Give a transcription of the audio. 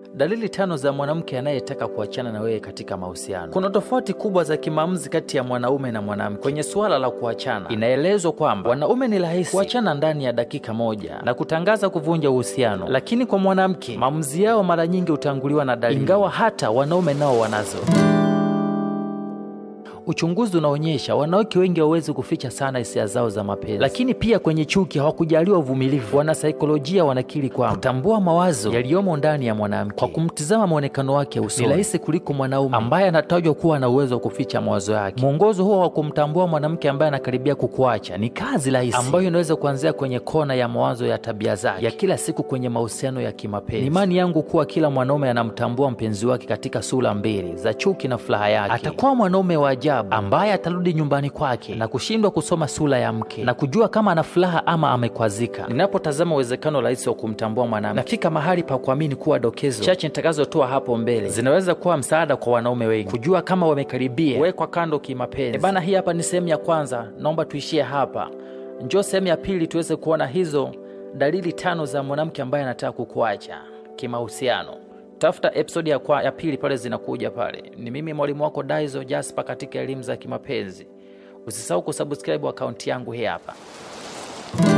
Dalili tano za mwanamke anayetaka kuachana na wewe katika mahusiano. Kuna tofauti kubwa za kimaamuzi kati ya mwanaume na mwanamke kwenye suala la kuachana. Inaelezwa kwamba wanaume ni rahisi kuachana ndani ya dakika moja na kutangaza kuvunja uhusiano, lakini kwa mwanamke maamuzi yao mara nyingi hutanguliwa na dalili, ingawa hata wanaume nao wanazo. Uchunguzi unaonyesha wanawake wengi hawawezi kuficha sana hisia zao za mapenzi, lakini pia kwenye chuki hawakujaliwa uvumilivu. Wanasaikolojia wanakiri kwamba kutambua mawazo yaliyomo ndani ya mwanamke kwa kumtizama mwonekano wake usoni ni rahisi kuliko mwanaume ambaye anatajwa kuwa na uwezo wa kuficha mawazo yake. Mwongozo huo wa kumtambua mwanamke ambaye anakaribia kukuacha ni kazi rahisi ambayo inaweza kuanzia kwenye kona ya mawazo ya tabia zake ya kila siku kwenye mahusiano ya kimapenzi. Ni imani yangu kuwa kila mwanaume anamtambua mpenzi wake katika sura mbili za chuki na furaha yake. Atakuwa mwanaume wa ajabu ambaye atarudi nyumbani kwake na kushindwa kusoma sura ya mke na kujua kama ana furaha ama amekwazika. Ninapotazama uwezekano rahisi wa kumtambua mwanamke, nafika mahali pa kuamini kuwa dokezo chache nitakazotoa hapo mbele zinaweza kuwa msaada kwa wanaume wengi kujua kama wamekaribia wekwa kando kimapenzi. E bana, hii hapa ni sehemu ya kwanza, naomba tuishie hapa. Njoo sehemu ya pili tuweze kuona hizo dalili tano za mwanamke ambaye anataka kukuacha kimahusiano. Tafuta episodi ya, kwa, ya pili pale zinakuja pale. Ni mimi mwalimu wako Daizo Jasper katika elimu za kimapenzi. Usisahau kusubscribe akaunti yangu hii hapa.